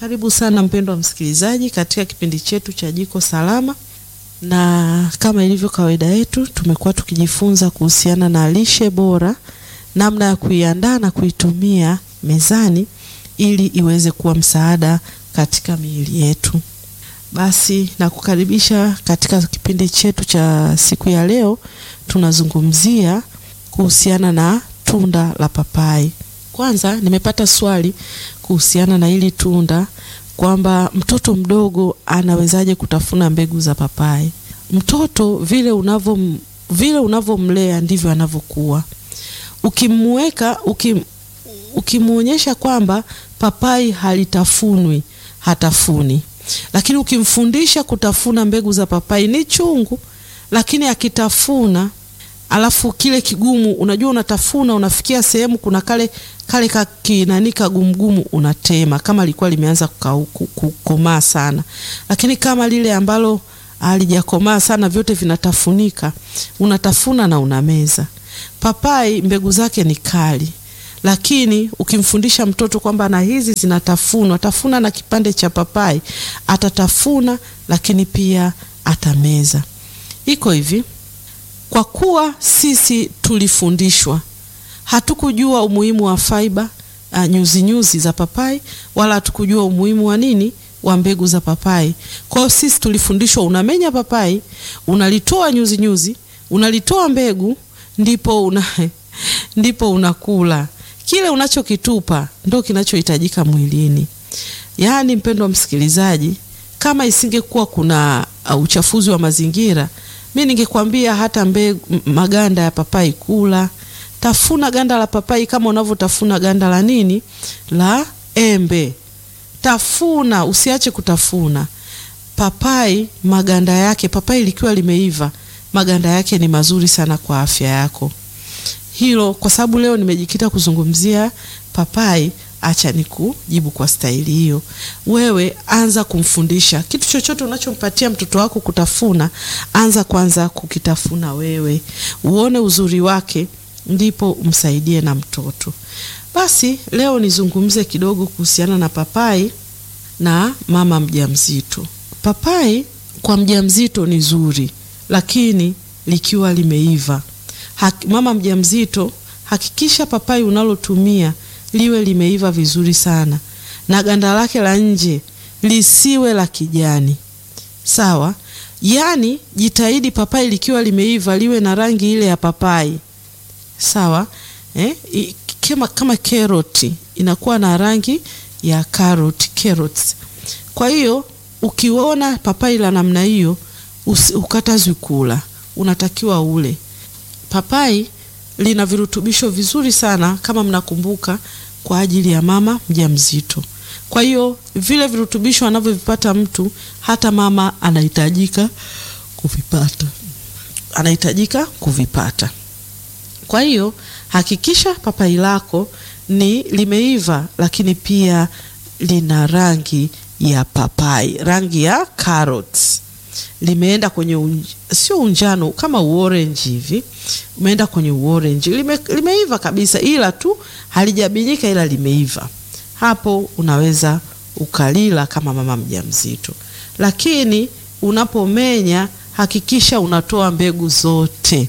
Karibu sana mpendwa msikilizaji katika kipindi chetu cha Jiko Salama, na kama ilivyo kawaida yetu, tumekuwa tukijifunza kuhusiana na lishe bora, namna ya kuiandaa na kuitumia mezani ili iweze kuwa msaada katika miili yetu. Basi nakukaribisha katika kipindi chetu cha siku ya leo. Tunazungumzia kuhusiana na tunda la papai. Kwanza nimepata swali kuhusiana na hili tunda kwamba mtoto mdogo anawezaje kutafuna mbegu za papai? Mtoto vile unavyo vile unavyomlea ndivyo anavyokuwa. Ukimweka ukim, ukimwonyesha kwamba papai halitafunwi hatafuni, lakini ukimfundisha kutafuna mbegu za papai ni chungu, lakini akitafuna alafu kile kigumu, unajua unatafuna, unafikia sehemu kuna kale kale kakinani kagumgumu, unatema kama lilikuwa limeanza kukomaa sana, lakini kama lile ambalo halijakomaa sana, vyote vinatafunika, unatafuna na unameza. Papai mbegu zake ni kali, lakini ukimfundisha mtoto kwamba na hizi zinatafunwa, tafuna na kipande cha papai, atatafuna, lakini pia atameza. Iko hivi kwa kuwa sisi tulifundishwa, hatukujua umuhimu wa faiba uh, nyuzi nyuzi za papai, wala hatukujua umuhimu wa nini wa mbegu za papai. Kwa hiyo sisi tulifundishwa, unamenya papai, unalitoa nyuzi nyuzi, unalitoa mbegu, ndipo una ndipo unakula kile unachokitupa, ndo kinachohitajika mwilini. Yaani mpendwa msikilizaji, kama isingekuwa kuna uh, uchafuzi wa mazingira mi ningekwambia hata mbegu maganda ya papai kula, tafuna ganda la papai kama unavyotafuna ganda la nini la embe. Tafuna, usiache kutafuna papai. Maganda yake papai likiwa limeiva, maganda yake ni mazuri sana kwa afya yako. Hilo kwa sababu leo nimejikita kuzungumzia papai. Acha nikujibu kwa staili hiyo. Wewe anza kumfundisha kitu chochote unachompatia mtoto wako kutafuna, anza kwanza kukitafuna wewe, uone uzuri wake, ndipo umsaidie na mtoto. Basi leo nizungumze kidogo kuhusiana na papai na mama mjamzito. Papai kwa mjamzito ni zuri, lakini likiwa limeiva. Haki, mama mjamzito, hakikisha papai unalotumia liwe limeiva vizuri sana na ganda lake la nje lisiwe la kijani. Sawa? Yaani jitahidi papai likiwa limeiva liwe na rangi ile ya papai. Sawa? Eh? Kama, kama karoti inakuwa na rangi ya karoti, carrots. Kwa hiyo ukiona papai la namna hiyo ukatazwi kula, unatakiwa ule. Papai lina virutubisho vizuri sana kama mnakumbuka, kwa ajili ya mama mjamzito. Kwa hiyo vile virutubisho anavyovipata mtu, hata mama anahitajika kuvipata, anahitajika kuvipata. Kwa hiyo hakikisha papai lako ni limeiva, lakini pia lina rangi ya papai, rangi ya carrots limeenda kwenye unj... sio unjano kama uorange hivi, umeenda kwenye uorange, lime, limeiva kabisa, ila tu halijabinyika, ila limeiva. Hapo unaweza ukalila kama mama mjamzito, lakini unapomenya hakikisha unatoa mbegu zote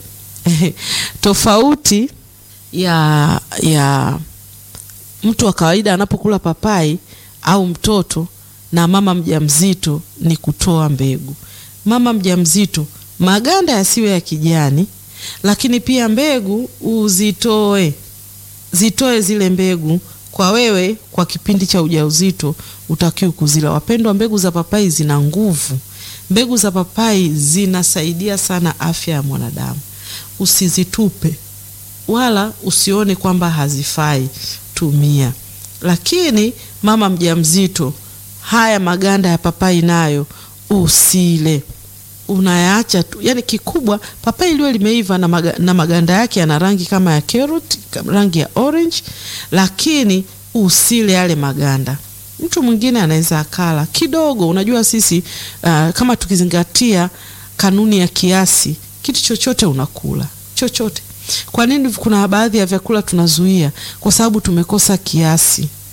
tofauti ya ya mtu wa kawaida anapokula papai au mtoto na mama mjamzito ni kutoa mbegu. Mama mjamzito maganda yasiwe ya kijani, lakini pia mbegu uzitoe, zitoe zile mbegu. Kwa wewe kwa kipindi cha ujauzito utakiwa kuzila. Wapendwa, mbegu za papai zina nguvu. Mbegu za papai zinasaidia sana afya ya mwanadamu. Usizitupe wala usione kwamba hazifai, tumia. Lakini mama mjamzito, haya maganda ya papai nayo usile unayaacha tu. Yani kikubwa papai liwe limeiva na, maga, na maganda yake yana rangi kama ya carrot, rangi ya orange, lakini usile yale maganda. Mtu mwingine anaweza akala kidogo. Unajua sisi uh, kama tukizingatia kanuni ya kiasi, kitu chochote unakula chochote. Kwa nini kuna baadhi ya vyakula tunazuia? Kwa sababu tumekosa kiasi.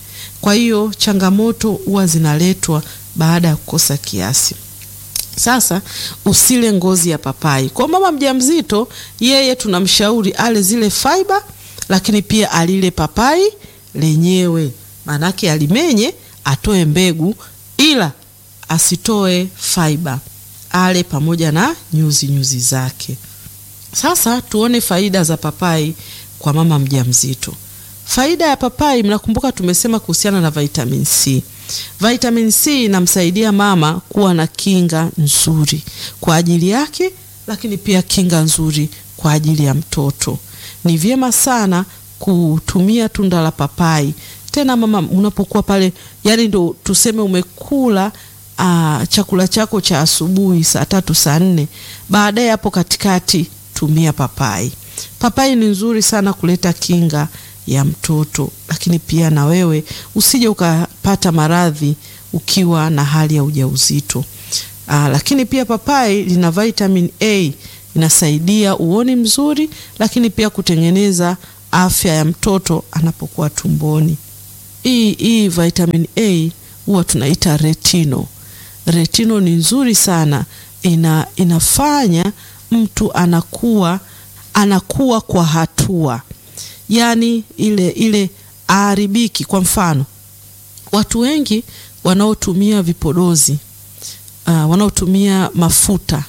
Kwa hiyo changamoto huwa zinaletwa baada ya kukosa kiasi. Sasa usile ngozi ya papai. Kwa mama mjamzito, yeye tunamshauri ale zile fiber, lakini pia alile papai lenyewe, maanake alimenye, atoe mbegu, ila asitoe fiber, ale pamoja na nyuzi nyuzi zake. Sasa tuone faida za papai kwa mama mjamzito. Faida ya papai, mnakumbuka tumesema kuhusiana na vitamin C. Vitamin C inamsaidia mama kuwa na kinga nzuri kwa ajili yake, lakini pia kinga nzuri kwa ajili ya mtoto. Ni vyema sana kutumia tunda la papai. Tena mama, unapokuwa pale, yani ndo tuseme umekula aa, chakula chako cha asubuhi saa tatu saa nne, baadaye hapo katikati tumia papai. Papai ni nzuri sana kuleta kinga ya mtoto, lakini pia na wewe usije ukapata maradhi ukiwa na hali ya ujauzito. Aa, lakini pia papai lina vitamin A inasaidia uoni mzuri, lakini pia kutengeneza afya ya mtoto anapokuwa tumboni. Hii hii vitamin A huwa tunaita retino. Retino ni nzuri sana, ina inafanya mtu anakuwa anakuwa kwa hatua yaani ile ile aharibiki. Kwa mfano, watu wengi wanaotumia vipodozi uh, wanaotumia mafuta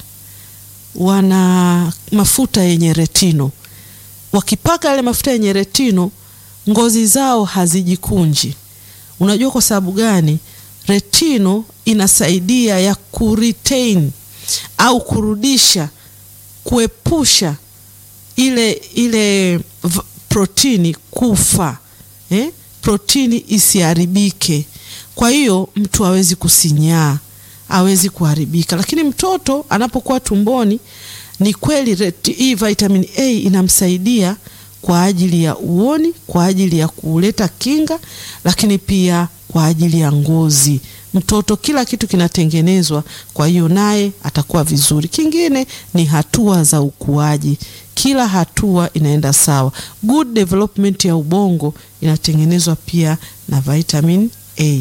wana mafuta yenye retino, wakipaka yale mafuta yenye retino, ngozi zao hazijikunji. Unajua kwa sababu gani? Retino inasaidia ya kuretain au kurudisha, kuepusha ile ile protini kufa eh? Protini isiharibike. Kwa hiyo mtu hawezi kusinyaa, hawezi kuharibika. Lakini mtoto anapokuwa tumboni, ni kweli hii vitamin A inamsaidia kwa ajili ya uoni, kwa ajili ya kuleta kinga, lakini pia kwa ajili ya ngozi. Mtoto kila kitu kinatengenezwa, kwa hiyo naye atakuwa vizuri. Kingine ni hatua za ukuaji kila hatua inaenda sawa. Good development ya ubongo inatengenezwa pia na vitamin A.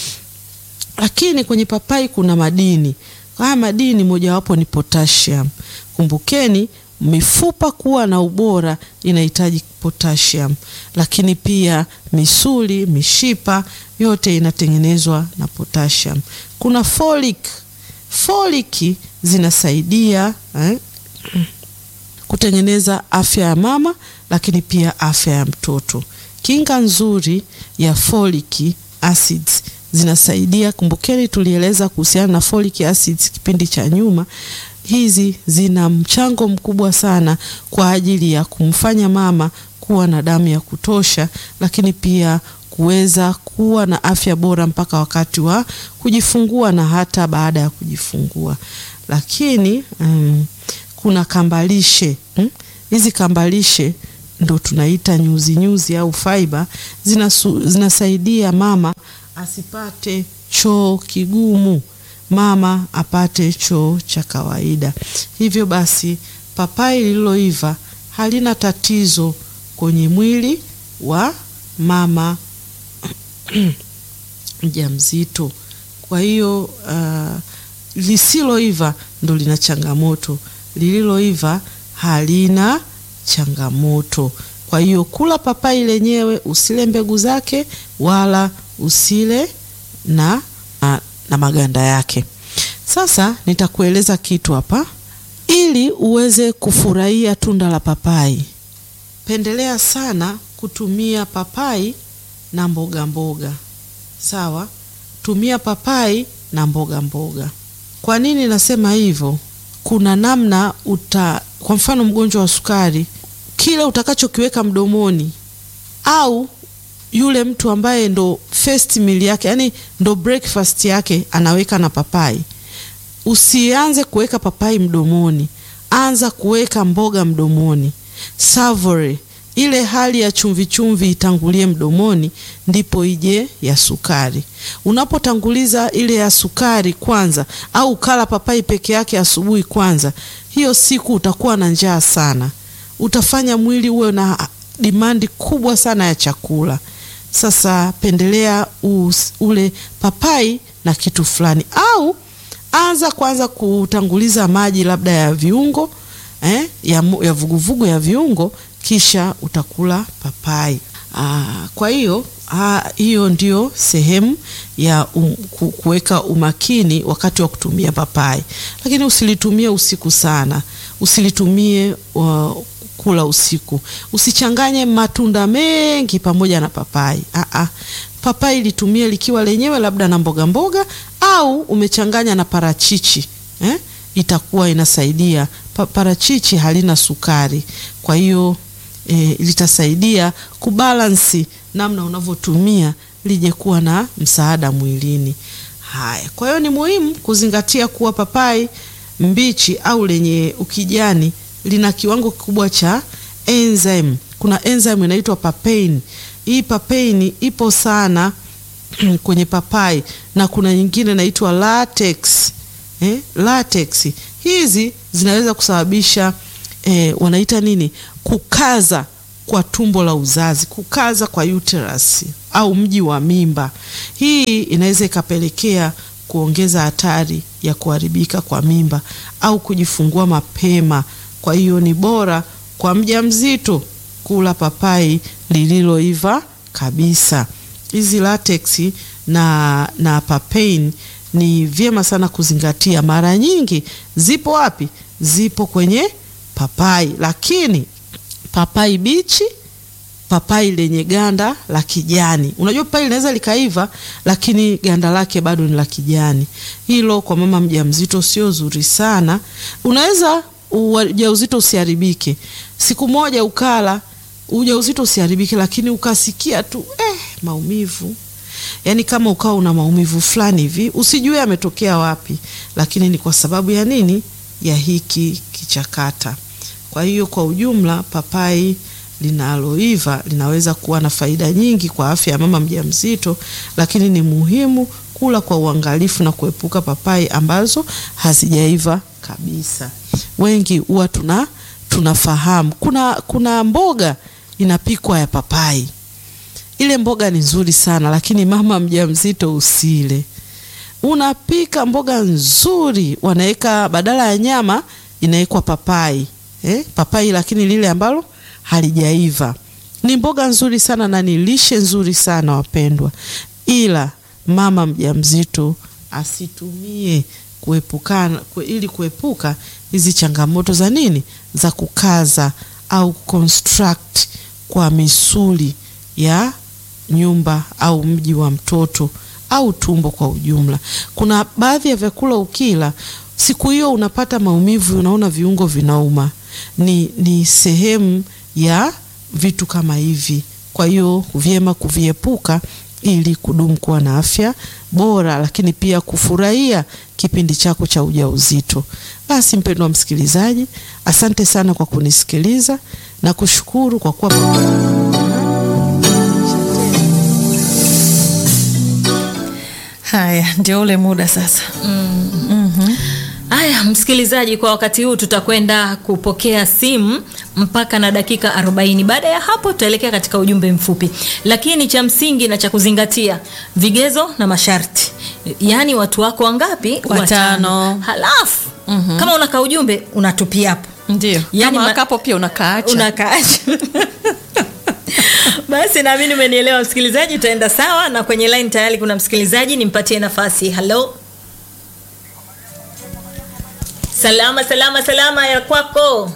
Lakini kwenye papai kuna madini. Haya madini mojawapo ni potassium. Kumbukeni, mifupa kuwa na ubora inahitaji potassium, lakini pia misuli, mishipa yote inatengenezwa na potassium. Kuna folic. Folic zinasaidia eh, kutengeneza afya ya mama lakini pia afya ya mtoto. Kinga nzuri ya folic acids zinasaidia. Kumbukeni tulieleza kuhusiana na folic acids kipindi cha nyuma. Hizi zina mchango mkubwa sana kwa ajili ya kumfanya mama kuwa na damu ya kutosha, lakini pia kuweza kuwa na afya bora mpaka wakati wa kujifungua na hata baada ya kujifungua. Lakini mm, kuna kambalishe hizi. Hmm? Kambalishe ndo tunaita nyuzi nyuzi au fiber, zinasu, zinasaidia mama asipate choo kigumu, mama apate choo cha kawaida. Hivyo basi papai lililoiva halina tatizo kwenye mwili wa mama mjamzito. Kwa hiyo uh, lisiloiva ndo lina changamoto lililoiva halina changamoto. Kwa hiyo kula papai lenyewe, usile mbegu zake wala usile na, na, na maganda yake. Sasa nitakueleza kitu hapa ili uweze kufurahia tunda la papai. Pendelea sana kutumia papai na mboga mboga. Sawa, tumia papai na mboga mboga. Kwa nini nasema hivyo? Kuna namna uta, kwa mfano mgonjwa wa sukari, kile utakachokiweka mdomoni, au yule mtu ambaye ndo first meal yake, yani ndo breakfast yake anaweka na papai, usianze kuweka papai mdomoni, anza kuweka mboga mdomoni. Savory ile hali ya chumvi chumvi itangulie mdomoni, ndipo ije ya sukari. Unapotanguliza ile ya sukari kwanza, au ukala papai peke yake asubuhi kwanza, hiyo siku utakuwa na njaa sana, utafanya mwili uwe na dimandi kubwa sana ya chakula. sasa pendelea us, ule papai na kitu fulani, au anza kwanza kutanguliza maji labda ya viungo eh, ya, mu- ya vuguvugu ya viungo, kisha utakula papai. Aa, kwa hiyo ah, hiyo ndio sehemu ya um, ku- kuweka umakini wakati wa kutumia papai, lakini usilitumie usiku sana, usilitumie uh, kula usiku. Usichanganye matunda mengi pamoja na papai. Aa, papai litumie likiwa lenyewe labda na mboga mboga, au umechanganya na parachichi eh? Itakuwa inasaidia. Pa, parachichi halina sukari, kwa hiyo e, litasaidia kubalansi namna unavyotumia lije kuwa na msaada mwilini. Haya, kwa hiyo ni muhimu kuzingatia kuwa papai mbichi au lenye ukijani lina kiwango kikubwa cha enzyme. Kuna enzyme inaitwa papain. Hii papain ipo sana kwenye papai na kuna nyingine inaitwa latex. Eh, latex hizi zinaweza kusababisha eh, wanaita nini, kukaza kwa tumbo la uzazi, kukaza kwa uterus au mji wa mimba. Hii inaweza ikapelekea kuongeza hatari ya kuharibika kwa mimba au kujifungua mapema. Kwa hiyo ni bora kwa mjamzito kula papai lililoiva kabisa. Hizi latex na, na papain ni vyema sana kuzingatia. Mara nyingi zipo wapi? Zipo kwenye papai, lakini papai bichi, papai lenye ganda la kijani. Unajua papai linaweza likaiva, lakini ganda lake bado ni la kijani. Hilo kwa mama mjamzito sio zuri sana. Unaweza ujauzito usiharibike, siku moja ukala ujauzito usiharibike, lakini ukasikia tu eh, maumivu yaani kama ukawa una maumivu fulani hivi, usijue ametokea wapi, lakini ni kwa sababu ya nini? Ya hiki kichakata. Kwa hiyo kwa ujumla, papai linaloiva linaweza kuwa na faida nyingi kwa afya ya mama mjamzito, lakini ni muhimu kula kwa uangalifu na kuepuka papai ambazo hazijaiva kabisa. Wengi huwa tuna tunafahamu kuna, kuna mboga inapikwa ya papai ile mboga ni nzuri sana lakini mama mjamzito usile. Unapika mboga nzuri, wanaweka badala ya nyama inawekwa papai eh, papai lakini lile ambalo halijaiva. Ni mboga nzuri sana na ni lishe nzuri sana wapendwa, ila mama mjamzito asitumie kuepukana kue, ili kuepuka hizi changamoto za nini za kukaza au construct kwa misuli ya nyumba au mji wa mtoto au tumbo kwa ujumla. Kuna baadhi ya vyakula ukila siku hiyo unapata maumivu, unaona viungo vinauma, ni, ni sehemu ya vitu kama hivi. Kwa hiyo vyema kuviepuka ili kudumu kuwa na afya bora, lakini pia kufurahia kipindi chako cha ujauzito. Basi mpendwa msikilizaji, asante sana kwa kunisikiliza na kushukuru kwa kuwa Haya, ndio ule muda sasa. Haya, msikilizaji, kwa wakati huu tutakwenda kupokea simu mpaka na dakika 40. Baada ya hapo, tutaelekea katika ujumbe mfupi, lakini cha msingi na cha kuzingatia, vigezo na masharti, yaani watu wako wangapi? Watano. Halafu kama unaka ujumbe unatupia hapo, Ndio. Yaani Kama ma- kapo pia unakaacha. unakaacha basi naamini umenielewa msikilizaji, tutaenda sawa na kwenye line tayari kuna msikilizaji, nimpatie nafasi. Halo, salama salama salama, ya kwako?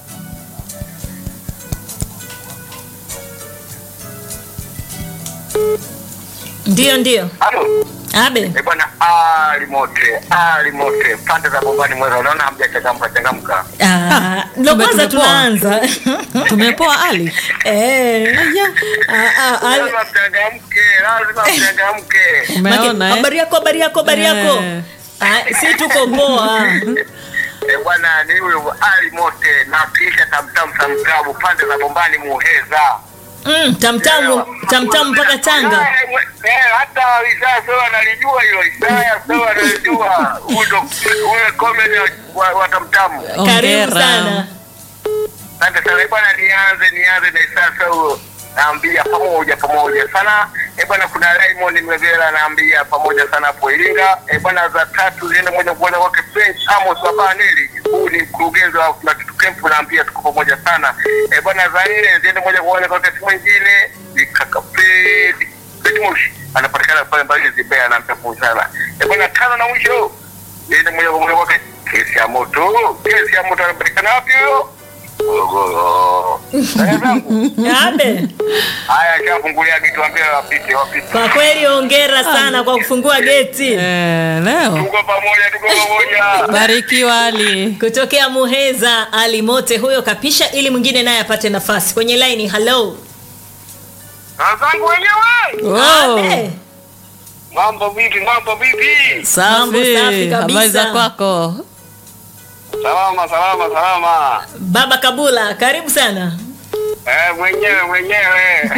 Ndio, ndio. Halo. Abe, Eh, bwana ali mote, ali mote. Pande za bombani mweza unaona hamjachangamka changamka. Ah, ndo kumbe kwanza tumepoa. tunaanza Tumepoa Ali. Eh. Ah, ah, ah, Lazima mchangamke, lazima mchangamke. Umeona eh? habari yako, habari yako, habari yako. Eh. Ah, si tuko poa. Eh, bwana ni huyo ali mote na kisha tamtam samkabu pande za bombani muheza. Mm, tamtamu tamtamu mpaka Tanga. Eh, mwe- eh, hata Isaya sawa analijua hilo. Isaya sawa analijua. Huyo ndo huyo comedy wa, wa tamtamu. Karibu Hongera. sana. Asante sana Eh, bwana, nianze nianze na Isaya huyo naambia pamoja pamoja sana. Eh bwana, kuna Raymond Mlevela naambia pamoja sana hapo Iringa. Eh bwana, za tatu ziende moja kwa moja kwake French Amos wa Baneli. Huyu ni mkurugenzi wa kuna kitu camp naambia tuko pamoja sana. Eh bwana, za nne ziende moja kwa moja kwake timu nyingine ni kaka Fred Betmush anapatikana pale mbali Zibea na mpepo sana. Eh bwana, tano na mwisho ziende moja kwa moja kwake kesi ya moto. Kesi ya moto anapatikana wapi huyo? Morogoro. Dada zangu, Abe, haya shafungulia kitu ambia wapite wapite. kwa kweli hongera sana kwa kufungua geti Eh, leo Tuko pamoja, tuko pamoja. barikiwa Ali. kutokea Muheza. Ali Mote huyo kapisha, ili mwingine naye apate nafasi kwenye laini. Hello Dada zangu wenyewe. Wow. Abe, Mambo vipi? Mambo vipi? Mambo Safi. safi kabisa. Habari za kwako? Salama, salama, salama. Baba Kabula, karibu sana. Eh, mwenyewe mwenyewe.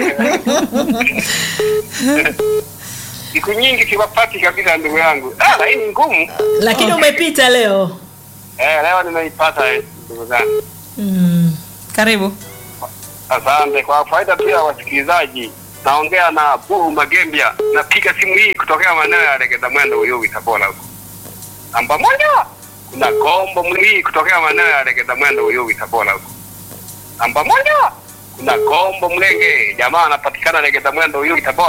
Siku nyingi siwapati kabisa ndugu yangu. Ah, laini ngumu. Lakini umepita leo. Eh, leo nimeipata eh, ndugu zangu. Mm. Karibu. Asante kwa faida pia ya wasikilizaji. Naongea na Buhu Magembia. Napiga simu hii kutokea maeneo ya Legeza Mwendo Uyui Tabora huko. Namba moja kuna Kombo Mwili kutokea maeneo ya Legeza Mwendo Uyui Tabora huko. Namba moja kuna Kombo Mlenge, jamaa anapatikana Legeza Mwendo Uyui Tabora.